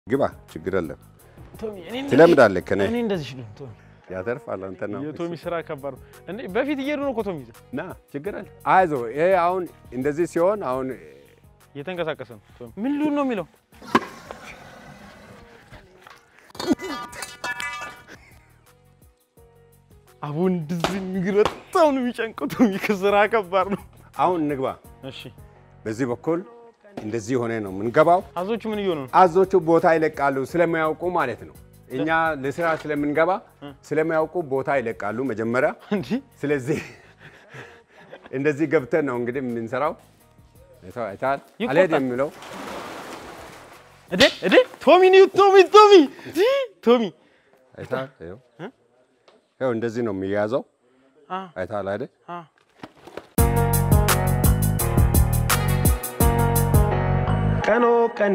ግባ፣ ችግር የለም ቶሚ እኔ እንደዚህ- ትለምዳለህ። ከኔ እኔ እንደዚህ ሽሉ ቶሚ ያተርፋል። አንተ ነው የቶሚ ስራ ከባድ ነው እንዴ! በፊት እየሄዱ ነው እኮ ቶሚ ይዘህ ና፣ ችግር የለም። አይዞህ። ይሄ አሁን እንደዚህ ሲሆን አሁን እየተንቀሳቀሰ ነው ቶሚ። ምን ልሁን ነው የሚለው? አቡ እንደዚህ እግር በጣም ነው የሚጨንቀው ቶሚ። ከስራ ከባድ ነው። አሁን እንግባ። እሺ በዚህ በኩል እንደዚህ ሆነ ነው የምንገባው። አዞቹ ምን እየሆኑ ነው? አዞቹ ቦታ ይለቃሉ ስለማያውቁ ማለት ነው። እኛ ለስራ ስለምንገባ ስለማያውቁ ቦታ ይለቃሉ መጀመሪያ። እንዲህ ስለዚህ እንደዚህ ገብተን ነው እንግዲህ የምንሰራው። አይተኸው- አይተሃል? ይቆጣል። አልሄድም የሚለው እዴ እዴ ቶሚ ነው ቶሚ ቶሚ ቲ ቶሚ አይተሃል? ይኸው ይኸው እንደዚህ ነው የሚያዘው። አ አይተሃል አይደል? አ ቀኖ ቀኔ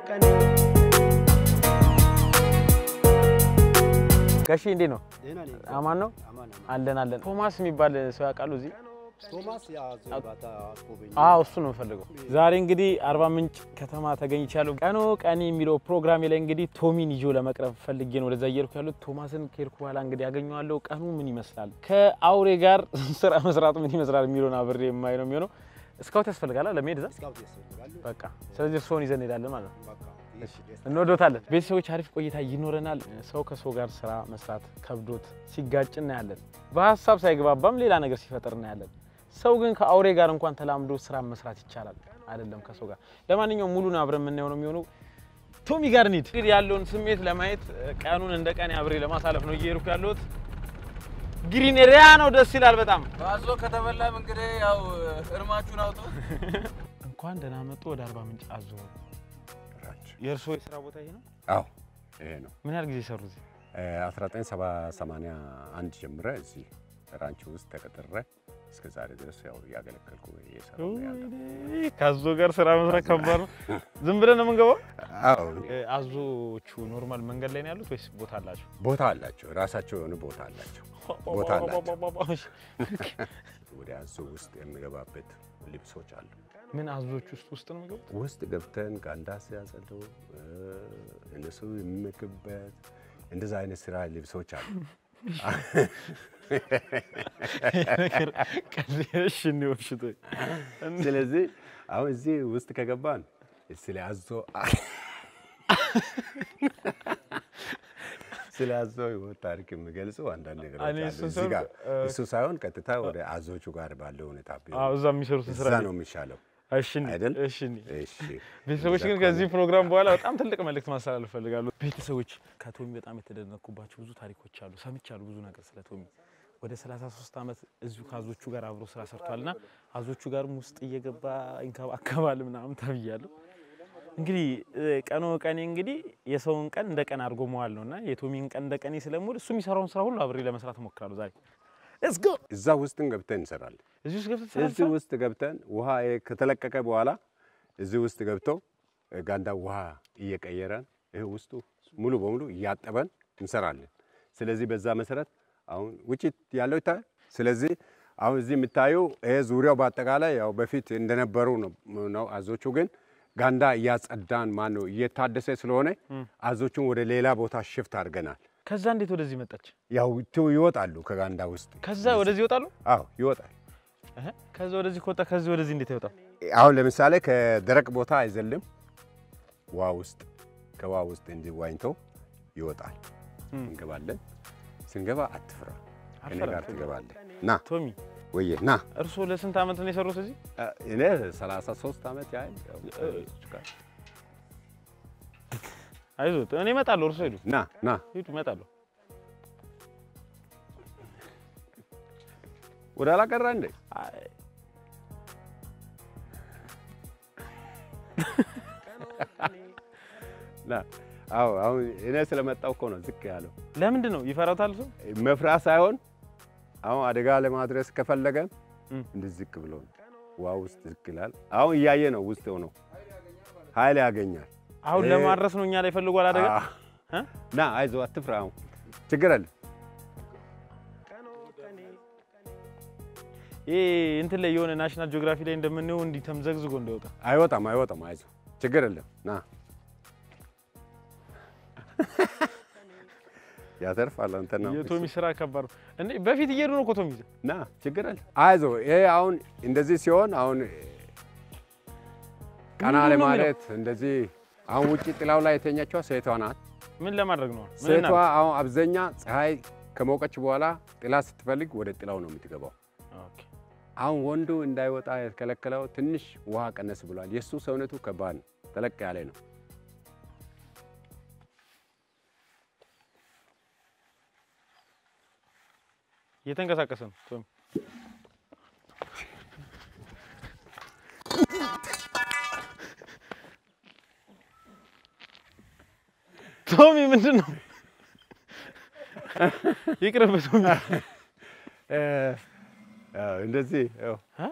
ጋሺ እንዴት ነው? አማን ነው አለን አለን። ቶማስ የሚባል ሰው ያውቃሉ እዚህ? ቶማስ ያዞ ባታ አስጎበኝ አዎ እሱ ነው የምፈልገው። ዛሬ እንግዲህ አርባ ምንጭ ከተማ ተገኝቻለሁ። ቀኖ ቀኔ የሚለው ፕሮግራሜ ላይ እንግዲህ ቶሚን ይዞ ለመቅረብ ፈልጌ ነው ወደዛ እየሄድኩ ያሉት። ቶማስን ከሄድኩ በኋላ እንግዲህ ያገኘዋለሁ። ቀኑ ምን ይመስላል፣ ከአውሬ ጋር ስራ መስራት ምን ይመስላል የሚለውን አብሬ የማይ ነው የሚሆነው። እስካውት ያስፈልጋል ለመሄድ እዛ ስካውት ያስፈልጋሉ። በቃ። ስለዚህ እርስዎን ይዘን እንሄዳለን ማለት ነው። በቃ እሺ፣ ደስ እንወዶታለን። ቤተሰቦች አሪፍ ቆይታ ይኖረናል። ሰው ከሰው ጋር ስራ መስራት ከብዶት ሲጋጭ እናያለን። በሀሳብ ሳይግባባም ሌላ ነገር ሲፈጠር እናያለን። ሰው ግን ከአውሬ ጋር እንኳን ተላምዶ ስራ መስራት ይቻላል አይደለም ከሰው ጋር። ለማንኛውም ሙሉን አብረን የምናየው ነው የሚሆነው። ቶሚ ጋር እንሂድ። እንግዲህ ያለውን ስሜት ለማየት ቀኑን እንደ ቀን አብሬ ለማሳለፍ ነው እየሄድኩ ያለሁት። ግሪን ኤሪያ ነው፣ ደስ ይላል በጣም። ባዞ ከተበላም እንግዲህ ያው እርማችሁን አውጡ። እንኳን ደህና መጡ ወደ አርባ ምንጭ አዞ። የእርስዎ የስራ ቦታ ይሄ ነው? አዎ ይሄ ነው። ምን ያህል ጊዜ ሰሩ እዚህ? 1981 ጀምረ እዚህ ራንች ውስጥ ተቀጥሬ እስከ ዛሬ ድረስ ያው እያገለገልኩ እየሰራሁ ነው ያለው። ከአዞ ጋር ስራ መስራት ከባድ ነው። ዝም ብለን ነው የምንገባው። አዎ አዞቹ ኖርማል መንገድ ላይ ነው ያሉት ወይስ ቦታ አላቸው? ቦታ አላቸው፣ ራሳቸው የሆነ ቦታ አላቸው። ቦታ አላቸው። ወደ አዞ ውስጥ የሚገባበት ልብሶች አሉ። ምን አዞች ውስጥ ውስጥ ነው የሚገቡት? ውስጥ ገብተን ጋንዳ ሲያጸዱ እነሱ የሚመግብበት እንደዛ አይነት ስራ ልብሶች አሉ። ቀሽ እንዲወሽቶ ስለዚህ አሁን እዚህ ውስጥ ከገባን ስለ አዞ ስለ አዞ ህይወት ታሪክ የሚገልጹ አንዳንድ ነገሮች እኔ አሉ። እሱን እዚህ ጋር ሳይሆን፣ እሱ ሳይሆን ቀጥታ ወደ አዞቹ ጋር ባለው ሁኔታ ቢሆን እዛ የሚሰሩትን ስራ እዛ ነው የሚሻለው እሺ እንሂድ፣ አይደል? እሺ እንሂድ። እሺ ቤተሰቦች ግን ከዚህ ፕሮግራም በኋላ በጣም ትልቅ መልእክት ማስተላለፍ እፈልጋለሁ። ቤተሰቦች ከቶሚ በጣም የተደነኩባቸው ብዙ ታሪኮች አሉ፣ ሰምቻለሁ ብዙ ነገር ስለ ቶሚ። ወደ 33 ዓመት እዚሁ ከአዞቹ ጋር አብሮ ስራ ሰርቷልና አዞቹ ጋርም ውስጥ እየገባ ይንከባከባል ምናምን ተብያለሁ። እንግዲህ እ፣ ቀኖ ቀኔ እንግዲህ የሰውን ቀን እንደ ቀን አድርጎ መዋል ነውና የቶሚን ቀን እንደ ቀኔ ስለምውል እሱ የሚሰራውን ስራ ሁሉ አብሬ ለመስራት እሞክራለሁ። ዛሬ ሌትስ ጎ። እዛ ውስጥን ገብተን እንሰራለን። እዚህ ውስጥ ገብተህ እዚህ ትሰራለህ? ውስጥ ገብተን ውሃ ይሄ ከተለቀቀ በኋላ እዚህ ውስጥ ገብተው ጋንዳ ውሃ እየቀየረን ይሄ ውስጡ ሙሉ በሙሉ እያጠበን እንሰራለን። ስለዚህ በዛ መሰረት አሁን ውጭ ያለው ይታያል። ስለዚህ አሁን እዚህ የምታየው ይሄ ዙሪያው በአጠቃላይ ያው በፊት እንደነበሩ ነው ነው። አዞቹ ግን ጋንዳ እያጸዳን ማን ነው እየታደሰ ስለሆነ አዞቹን ወደ ሌላ ቦታ ሽፍት አድርገናል። ከዛ እንዴት ወደዚህ መጣች? ያው ቱ- ይወጣሉ ከጋንዳ ውስጥ። ከዛ ወደዚህ ይወጣሉ? አዎ ይወጣል። እህ፣ ከዛ ወደዚህ ከወጣ ከዚህ ወደዚህ እንዴት ይወጣል? አሁን ለምሳሌ ከደረቅ ቦታ አይዘልም፣ ውሃ ውስጥ ከውሃ ውስጥ እንዲህ ዋኝቶ ይወጣል። እንገባለን። ስንገባ አትፍራ፣ ከእኔ አልፈራም። ጋር ትገባለህ። ና ቶሚ ወየ ና። እርስዎ ለስንት ዓመት ነው የሰሩት እዚህ? እኔ 33 ዓመት ያህል ያው ከልጆች ጋር አይዞት እኔ እመጣለሁ። እርስዎ ሂዱ ና ና ሂዱ፣ እመጣለሁ። ወደ ኋላ ቀረ እንዴ? አይ፣ ና አዎ፣ አሁን እኔ ስለመጣው እኮ ነው ዝቅ ያለው። ለምንድን ነው ይፈራታል? ሰው መፍራት ሳይሆን አሁን አደጋ ለማድረስ ከፈለገ እም። እንዲህ ዝቅ ብሎ ነው ውሃ ውስጥ ዝቅ ይላል። አሁን እያየ ነው ውስጥ ሆኖ ኃይል ያገኛል። አሁን እ- ለማድረስ ነው እኛ ላይ ፈልጓል አደጋ። አዎ። እ? ና አይዞ አትፍራ። አሁን ችግር አለ። ይሄ እንትን ላይ የሆነ ናሽናል ጂኦግራፊ ላይ እንደምንየው እንዲህ ተምዘግዝጎ እንዳይወጣ አይወጣም አይወጣም። አይዞ ችግር የለም። ና ያተርፋል። አንተ ነው የቶሚ ስራ ከባድ ነው እንዴ! በፊት እየሄዱ ነው እኮ ቶሚ ይዘህ ና ችግር አለ። አይዞ ይሄ አሁን እንደዚህ ሲሆን አሁን ቀና ምንድን ነው ለማለት እንደዚህ አሁን ውጭ ጥላው ላይ የተኛችዋ ሴቷ ናት። ምን ለማድረግ ነው? ምን ሴቷ እናድርግ? አሁን አብዛኛ ፀሐይ ከሞቀች በኋላ ጥላ ስትፈልግ ወደ ጥላው ነው የምትገባው። ኦኬ። አሁን ወንዱ እንዳይወጣ የተከለከለው ትንሽ ውሃ ቀነስ ብሏል። የእሱ ሰውነቱ ከባድ ነው፣ ተለቅ ያለ ነው። እየተንቀሳቀሰ ነው ቶሚ። ቶሚ ምንድን ነው? ይቅርብ ቶሚ። እ፣ አዎ፣ እንደዚህ ያው እ?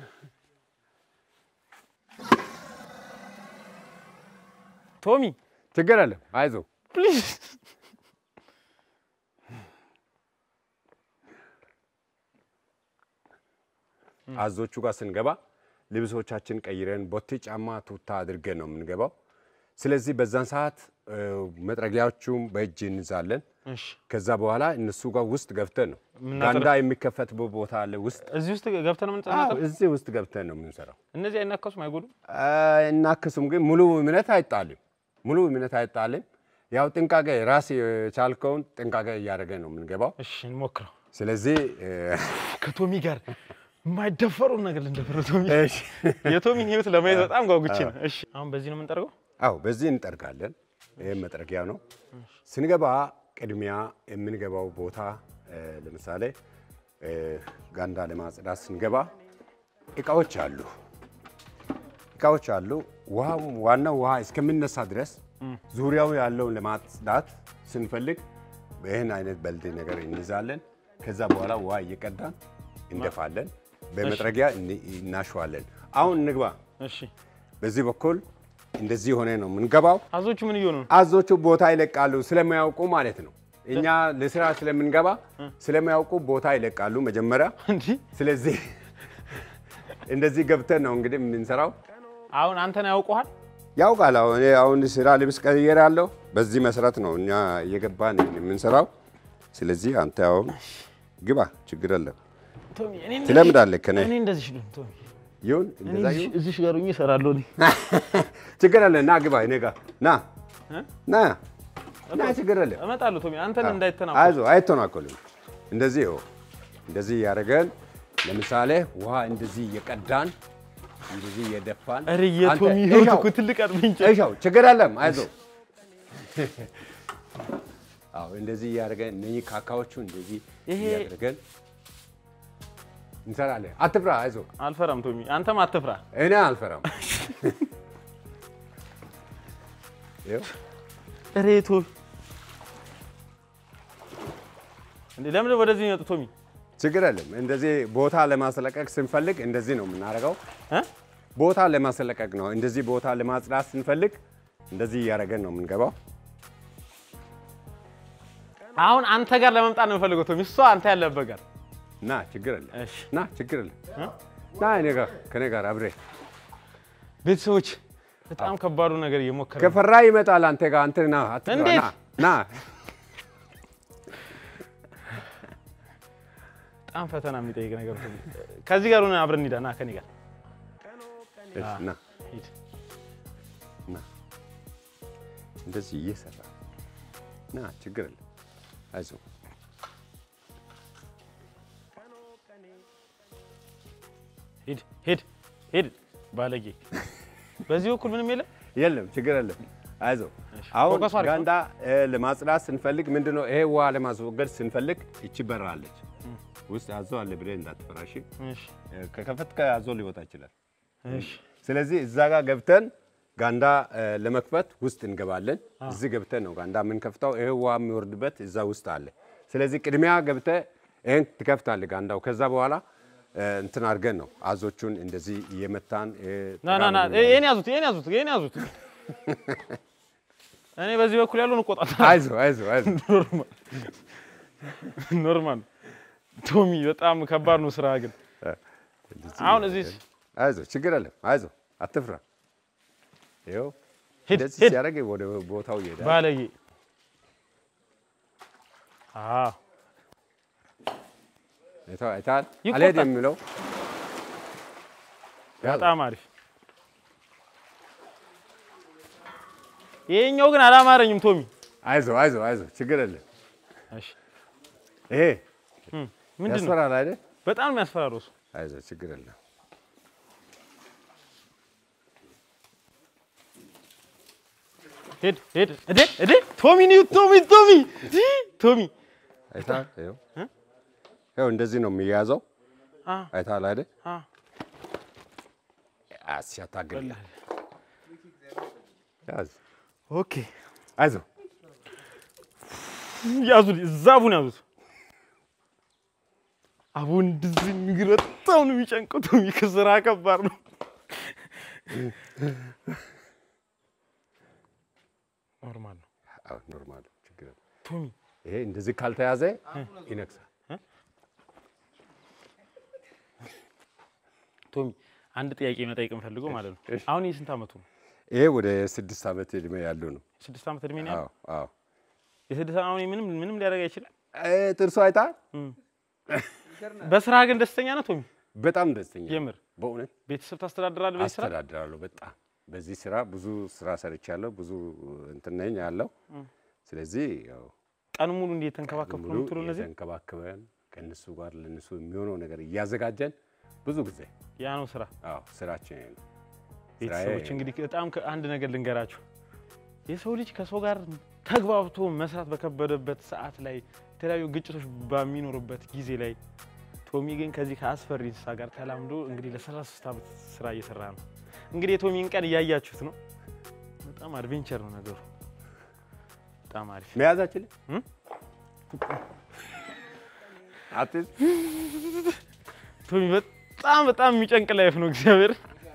ቶሚ ችግር አለ። አይዞ ፕሊዝ አዞቹ ጋር ስንገባ ልብሶቻችን ቀይረን ቦቴ ጫማ፣ ቱታ አድርገን ነው የምንገባው። ስለዚህ በዛን ሰዓት እ፣ መጥረጊያዎቹም በእጅ እንይዛለን። እሺ፣ ከዛ በኋላ እነሱ ጋር ውስጥ ገብተን ነው ምናጠር- ጋንዳ የሚከፈትበት ቦታ አለ ውስጥ እዚህ ውስጥ ገብተን ነው አዎ፣ የምንጸናጠው። እዚህ ውስጥ ገብተን ነው የምንሰራው። እነዚህ አይናከሱም፣ አይጎዱም። እናክሱም ግን ሙሉ እምነት አይጣልም። ሙሉ እምነት አይጣልም። ያው ጥንቃቄ ራስ የቻልከውን ጥንቃቄ እያደረገ ነው የምንገባው። እሺ፣ እንሞክረው። ስለዚህ እ፣ ከቶሚ ጋር የማይደፈሩን ነገር ልንደፈረው ቶሚ እሺ። የቶሚን ህይወት ለማየት በጣም ጓጉቼ ነው። እሺ አሁን በዚህ ነው የምንጠርገው። አዎ በዚህ እንጠርጋለን። ይህም መጥረጊያ ነው። ስንገባ ቅድሚያ የምንገባው ቦታ እ፣ ለምሳሌ እ፣ ጋንዳ ለማጽዳት ስንገባ እቃዎች አሉ እቃዎች አሉ። ውሃው ዋናው ውሃ እስከሚነሳ ድረስ ዙሪያው ያለውን ለማጽዳት ስንፈልግ ይህን አይነት በልድ ነገር እንይዛለን። ከዛ በኋላ ውሃ እየቀዳን እንደፋለን። በመጥረጊያ እን- እናሸዋለን። አሁን እንግባ። እሺ በዚህ በኩል እንደዚህ ሆነ ነው የምንገባው። አዞቹ ምን እየሆኑ ነው? አዞቹ ቦታ ይለቃሉ ስለማያውቁ ማለት ነው። እኛ ለስራ ስለምንገባ ስለማያውቁ ቦታ ይለቃሉ መጀመሪያ። እንዲህ ስለዚህ እንደዚህ ገብተን ነው እንግዲህ የምንሰራው። አሁን አንተን ያውቁሃል። ያውቃል። አሁን እኔ አሁን ስራ ልብስ ቀይሬያለሁ። በዚህ መሰረት ነው እኛ እየገባን የምንሰራው። ስለዚህ አንተ አሁን ግባ፣ ችግር የለም ቶሚ እኔ እንደዚህ- ትለምዳለህ ከእኔ። እኔ እንደዚህ ሽሉን ቶሚ ይሁን እኔ እንደዛ እዚህ- ይሁን፣ እዚህ ጋር ሆኜ እሰራለሁ። እኔ ችግር የለም። ና ግባ፣ እኔ ጋር ና እ? ና ና፣ ችግር የለም። እመጣለሁ ቶሚ አንተን እንዳይተናኩ አይዞ አይተናኮልም። እንደዚህ ይኸው እንደዚህ እያደረገን ለምሳሌ ውሃ እንደዚህ እየቀዳን እንደዚህ እየደፋን ኧረ የቶሚ አንተ ህይወት እሻው፣ እኮ ትልቅ አድሜንጭ እሻው ችግር የለም። አይዞ አዎ እንደዚህ እያደረገን እነኚህ ካካዎቹ እንደዚህ ይሄ- እያደረገን እንሰራለን። አትፍራ፣ አይዞ አልፈራም ቶሚ አንተም አትፍራ። እኔ አልፈራም። ይኸው ኧረ ቶሚ እንዴ ለምን ወደዚህ ነው የመጡት ቶሚ? ችግር የለም። እንደዚህ ቦታ ለማስለቀቅ ስንፈልግ እንደዚህ ነው የምናደርገው። እ? ቦታ ለማስለቀቅ ነው። እንደዚህ ቦታ ለማጽዳት ስንፈልግ እንደዚህ እያደረገን ነው የምንገባው። አሁን አንተ ጋር ለመምጣት ነው የምፈልገው ቶሚ። እሷ አንተ ያለበት ጋር ና ችግር የለም። እሺ ና ችግር የለም። እ? ና እኔ ጋር ከኔ ጋር አብሬ ቤተሰቦች በጣም ከባዱ ነገር እየሞከረ ነው። ከፈራ ይመጣል አንተ ጋር አንተ ና አትፍራ፣ እንዴት? ና ና በጣም ፈተና የሚጠይቅ ነገር ቶሚ። ከዚህ ጋር ሆነን አብረን እንሂዳ። ና ከኔ ጋር እሺ፣ ና ሂድ። ና እንደዚህ እየሰራ ና ችግር የለም። አይዞህ ሂድ ሂድ ሂድ ባለጌ። በዚህ በኩል ምንም የለም። የለም ችግር የለም። አይዞህ እሺ፣ አሁን ፎከሱ አሪፍ ነው። ጋንዳ እ፣ ለማጽዳት ስንፈልግ ምንድነው ይሄ ውሃ ለማስወገድ ስንፈልግ ይቺ በር አለች ውስጥ አዞ አለ ብለህ እንዳትፈራሽ። እሺ ከከፈትከ አዞ ሊወጣ ይችላል። እሺ ስለዚህ እዛ ጋር ገብተን ጋንዳ እ፣ ለመክፈት ውስጥ እንገባለን። እዚህ ገብተን ነው ጋንዳ የምንከፍተው። ይሄ ውሃ የሚወርድበት እዛ ውስጥ አለ። ስለዚህ ቅድሚያ ገብተህ ይህን ትከፍታለህ ጋንዳው። ከዛ በኋላ እ፣ እንትን አድርገን ነው አዞቹን እንደዚህ እየመታን እ፣ ና ና ና ጠጋ ብለን ይሄን ያዙት ይሄን ያዙት ይሄን ያዙት። እኔ በዚህ በኩል ያለውን እቆጣጠራለሁ። አይዞህ አይዞህ አይዞህ ኖርማል ኖርማል። ቶሚ በጣም ከባድ ነው ስራ ግን እንደዚህ አሁን እዚህ አይዞህ ችግር የለም አይዞህ አትፍራ። ይኸው ሂድ እንደዚህ ሂድ ሲያደርግ ወደ ቦታው ይሄዳል። ባለጌ አዎ አይተኸው- አይተሃል? ይቆጣል። አልሄድም የሚለው በጣም አሪፍ። ይሄኛው ግን አላማረኝም ቶሚ። አይዞ አይዞ አይዞ ችግር የለም። እሺ ይሄ እም፣ ምንድን ነው? ያስፈራል አይደል? በጣም ነው የሚያስፈራረው እሱ። አይዞ ችግር የለም። ሄድ ሄድ እዴ እዴ ቶሚ ነው ቶሚ ቶሚ ጂ ቶሚ አይተሃል? ይኸው እ? ይኸው እንደዚህ ነው የሚያዘው። አ አይተሃል አይደል? አ ሲያታግል ያዝ። ኦኬ አይዞ ያዙት፣ ዛቡን ያዙት። አቡ እንደዚህ እግር በጣም ነው የሚጨንቀው። ቶሚ ከስራ ከባድ ነው። ኖርማል ነው አዎ ኖርማል ችግር የለም። ቶሚ። ይሄ እንደዚህ ካልተያዘ ይነክሳል። ቶሚ አንድ ጥያቄ መጠየቅ የምፈልገው ማለት ነው። እሺ። አሁን የስንት አመቱ ነው? ይሄ ወደ ስድስት ዓመት እድሜ ያለው ነው። ስድስት ዓመት እድሜ ነው ያለው። አዎ አዎ የስድስት አሁን ምንም ምንም ሊያደርግ አይችልም። እ ጥርሱ አይተሃል? በስራ ግን ደስተኛ ነው ቶሚ። በጣም ደስተኛ ነኝ። የምር በእውነት ቤተሰብ ታስተዳድራለህ በዚህ ስራ? አስተዳድራለሁ። በጣም በዚህ ስራ ብዙ ስራ ሰርቻለሁ። ብዙ እንትን ነኝ ያለው። ስለዚህ ያው ቀን ሙሉ እንዴት ተንከባከብኩ ነው ሙሉ የምትለው እነዚህ? የተንከባከበን ከእነሱ ጋር ለእነሱ የሚሆነው ነገር እያዘጋጀን ብዙ ጊዜ ያ ነው ስራ። አዎ ስራችን ይሄ ነው። ቤተሰቦች ስራዬ- እንግዲህ በጣም ከ- አንድ ነገር ልንገራችሁ። የሰው ልጅ ከሰው ጋር ተግባብቶ መስራት በከበደበት ሰዓት ላይ የተለያዩ ግጭቶች በሚኖሩበት ጊዜ ላይ ቶሚ ግን ከዚህ ከአስፈሪ እንስሳ ጋር ተላምዶ እንግዲህ ለ33 ዓመት ስራ እየሰራ ነው። እንግዲህ የቶሚን ቀን እያያችሁት ነው። በጣም አድቬንቸር ነው ነገሩ። በጣም አሪፍ መያዛችን እም? አትይዝ ቶሚ በጣም በጣም የሚጨንቅ ላይፍ ነው። እግዚአብሔር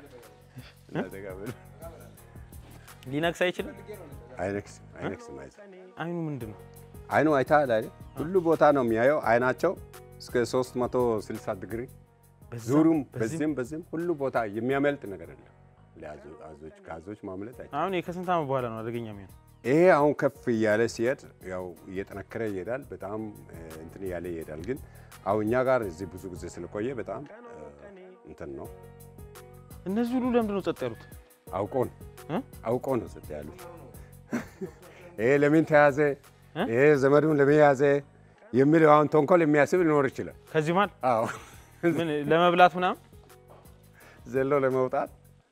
ሊነክስ አይችልም። አይነክስም አይነክስም አይዞህ አይኑ ምንድን ነው? አይኑ አይተሃል አይደል? ሁሉ ቦታ ነው የሚያየው። አይናቸው እስከ 360 ዲግሪ በዛም ዙሩም በዚህም በዚህም በዚህም ሁሉ ቦታ የሚያመልጥ ነገር የለም። ለአዞ- አዞች ከአዞች ማምለጥ አይቻልም። አሁን ከስንት ዓመት በኋላ ነው አደገኛ የሚሆነው? ይሄ አሁን ከፍ እያለ ሲሄድ ያው እየጠነከረ ይሄዳል። በጣም እ፣ እንትን እያለ ይሄዳል። ግን አሁን እኛ ጋር እዚህ ብዙ ጊዜ ስለቆየ በጣም እ፣ እንትን ነው እነዚህ ሁሉ ለምንድን ነው ጸጥ ያሉት? አውቆ ነው እ? አውቆ ነው ጸጥ ያሉት። ይሄ ለምን ተያዘ፣ እ? ይሄ ዘመዱን ለምን ያዘ የሚል አሁን ተንኮል የሚያስብ ሊኖር ይችላል። ከዚህ መሀል አዎ ምን ለመብላት ምናምን ዘሎ ለመውጣት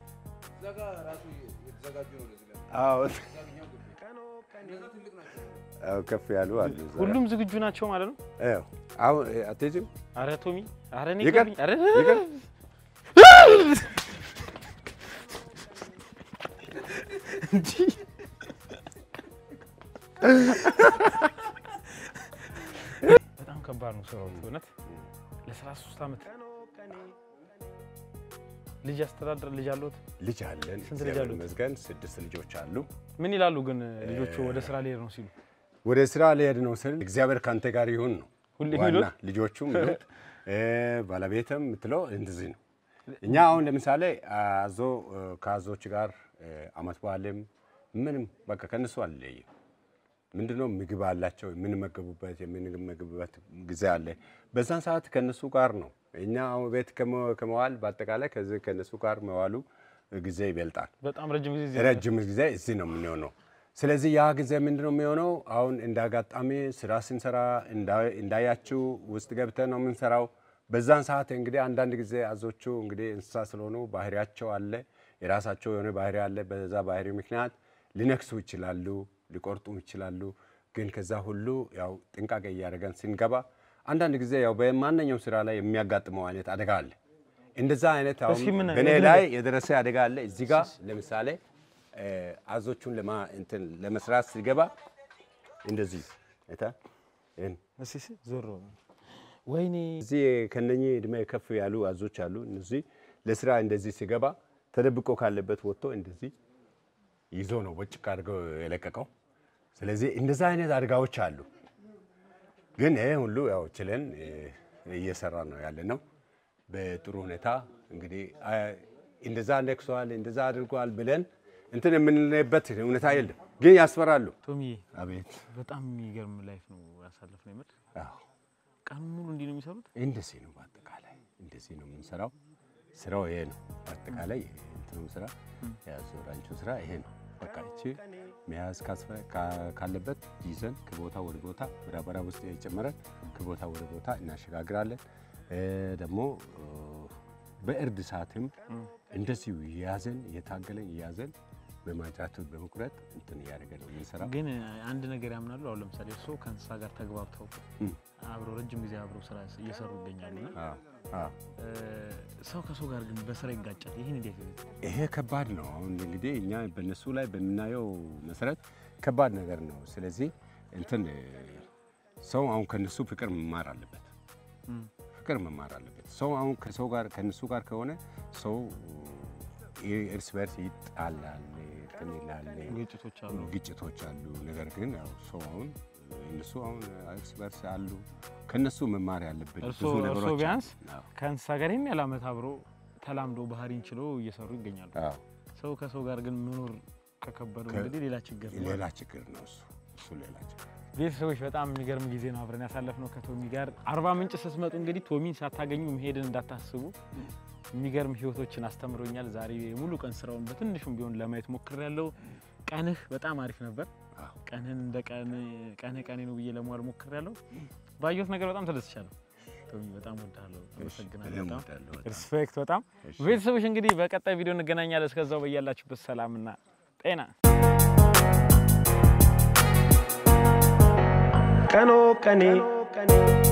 አዎ አዎ፣ ከፍ ያሉ አሉ። እዛ። ሁሉም ዝግጁ ናቸው ማለት ነው። አዎ። አሁን እ፣ አትሄጂም? አረ ቶሚ፣ አረ እኔ ይቅር፣ ይቅርብኝ፣ አረ ይቅር። እንጂ በጣም ከባድ ነው ስራው እውነት። ለ33 ዓመት ልጅ አስተዳደር ልጅ አለሁት። ልጅ አለን። ስንት ልጅ እግዚአብሔር አሉት? ይመስገን ስድስት ልጆች አሉ። ምን ይላሉ ግን ልጆቹ ወደ ስራ ሊሄድ ነው ሲሉ ወደ ስራ ሊሄድ ነው ስል እግዚአብሔር ካንተ ጋር ይሁን ነው ሁሌ ዋና የሚሉት? ልጆቹም ይሉት እ፣ ባለቤትም የምትለው እንደዚህ ነው። እኛ አሁን ለምሳሌ አዞ እ፣ ከአዞች ጋር እ፣ አመት በዓልም ምንም በቃ ከነሱ አልለይም። ምንድነው ምግብ አላቸው የምንመገቡበት የምንመገብበት ጊዜ አለ። በዛን ሰዓት ከነሱ ጋር ነው እኛ አሁን ቤት ከመ- ከመዋል በአጠቃላይ ከዚህ ከነሱ ጋር መዋሉ ጊዜ ይበልጣል። በጣም ረጅም ጊዜ እዚህ ረጅም ጊዜ እዚህ ነው የምንሆነው። ስለዚህ ያ ጊዜ ምንድን ነው የሚሆነው? አሁን እንደ አጋጣሚ ስራ ስንሰራ እንዳ- እንዳያችሁ ውስጥ ገብተን ነው የምንሰራው። በዛን ሰዓት እንግዲህ አንዳንድ ጊዜ አዞቹ እንግዲህ እንስሳ ስለሆኑ ባህሪያቸው አለ፣ የራሳቸው የሆነ ባህሪ አለ። በዛ ባህሪ ምክንያት ሊነክሱ ይችላሉ፣ ሊቆርጡ ይችላሉ። ግን ከዛ ሁሉ ያው ጥንቃቄ እያደረገን ስንገባ አንዳንድ ጊዜ ያው በማንኛውም ስራ ላይ የሚያጋጥመው አይነት አደጋ አለ። እንደዛ አይነት አሁን እስኪ ምን- በእኔ የግል- ላይ የደረሰ አደጋ አለ። እዚህ ጋር ለምሳሌ እ፣ አዞቹን ለማ እንትን ለመስራት ሲገባ እንደዚህ አይታ ይሄን እስኪ እስኪ ዞር በሉ። ወይኔ እዚህ ከነኚህ እድሜ ከፍ ያሉ አዞች አሉ። እነዚህ ለስራ እንደዚህ ሲገባ ተደብቆ ካለበት ወጥቶ እንደዚህ ይዞ ነው ወጭቅ አድርገው የለቀቀው። ስለዚህ እንደዛ አይነት አደጋዎች አሉ። ግን ይሄ ሁሉ ያው ችለን እ፣ እየሰራ ነው ያለ ነው በጥሩ ሁኔታ እንግዲህ አ፣ እንደዛ ነክሷል እንደዛ አድርጓል ብለን እንትን የምንለበት ሁኔታ የለም። ግን ያስፈራሉ። ቶሚዬ አቤት በጣም የሚገርም ላይፍ ነው ያሳለፍ ነው የምር። አዎ ቀኑን ሙሉ እንዲህ ነው የሚሰሩት። እንደዚህ ነው። በአጠቃላይ እንደዚህ ነው የምንሰራው። ስራው ይሄ ነው። በአጠቃላይ እንትኑ ስራ የአዞራንቹ ስራ ይሄ ነው። በቃ እቺ መያዝ ካስፈ- ካ- ካለበት ይዘን ከቦታ ወደ ቦታ በዳበራ ውስጥ የጨመረን ከቦታ ወደ ቦታ እናሸጋግራለን። እ ደግሞ እ በእርድ ሰዓትም እንደዚሁ እያዘን እየታገለን እያዘን በማጫቱ በመቁረጥ እንትን እያደረገ ነው የምንሰራው። ግን አንድ ነገር ያምናሉ። አሁን ለምሳሌ እርስዎ ከእንስሳ ጋር ተግባብተው እም። አብረው ረጅም ጊዜ አብረው ስራ እየሰሩ ይገኛሉ እና አዎ አዎ እ፣ ሰው ከሰው ጋር ግን በስራ ይጋጫል። ይህን እንዴት ነው? ይሄ ከባድ ነው። አሁን እንግዲህ እኛ በእነሱ ላይ በምናየው መሰረት ከባድ ነገር ነው። ስለዚህ እንትን እ፣ ሰው አሁን ከነሱ ፍቅር መማር አለበት። እም። ፍቅር መማር አለበት። ሰው አሁን ከሰው ጋር ከነሱ ጋር ከሆነ ሰው እ፣ እርስ በርስ ይጣላል፣ እንትን ይላል፣ ግጭቶች አሉ። ግጭቶች አሉ። ነገር ግን ያው ሰው አሁን እነሱ አሁን እርስ በርስ አሉ። ከነሱ መማር ያለብን እርስዎ ብዙ እርስዎ ነገሮች ቢያንስ አሉ። አዎ፣ ከእንስሳ ጋር ይህን ያህል ዓመት አብሮ ተላምዶ ባህሪን ችለው እየሰሩ ይገኛሉ። አዎ። ሰው ከሰው ጋር ግን መኖር ከከበዱ ከ- እንግዲህ ሌላ ችግር ነው። ሌላ ችግር ነው እሱ እሱ ሌላ ችግር ቤተሰቦች በጣም የሚገርም ጊዜ ነው አብረን ያሳለፍነው ከቶሚ ጋር። አርባ ምንጭ ስትመጡ እንግዲህ ቶሚን ሳታገኙ መሄድን እንዳታስቡ። የሚገርም ህይወቶችን አስተምሮኛል። ዛሬ ሙሉ ቀን ስራውን በትንሹም ቢሆን ለማየት ሞክሬያለሁ። ቀንህ በጣም አሪፍ ነበር። አዎ። ቀንህን እንደ ቀን ቀንህ ቀኔ ነው ብዬ ለመዋል ሞክሬያለሁ። ባየሁት ነገር በጣም ተደስቻለሁ። ቶሚ በጣም ወዳለሁ። አመሰግናለሁ። እኔም በጣም እወዳለሁ በጣም። ሪስፔክት በጣም እሺ። ቤተሰቦች እንግዲህ በቀጣይ ቪዲዮ እንገናኛለን። እስከዛው በያላችሁበት ሰላምና ጤና ቀኖ ቀኔ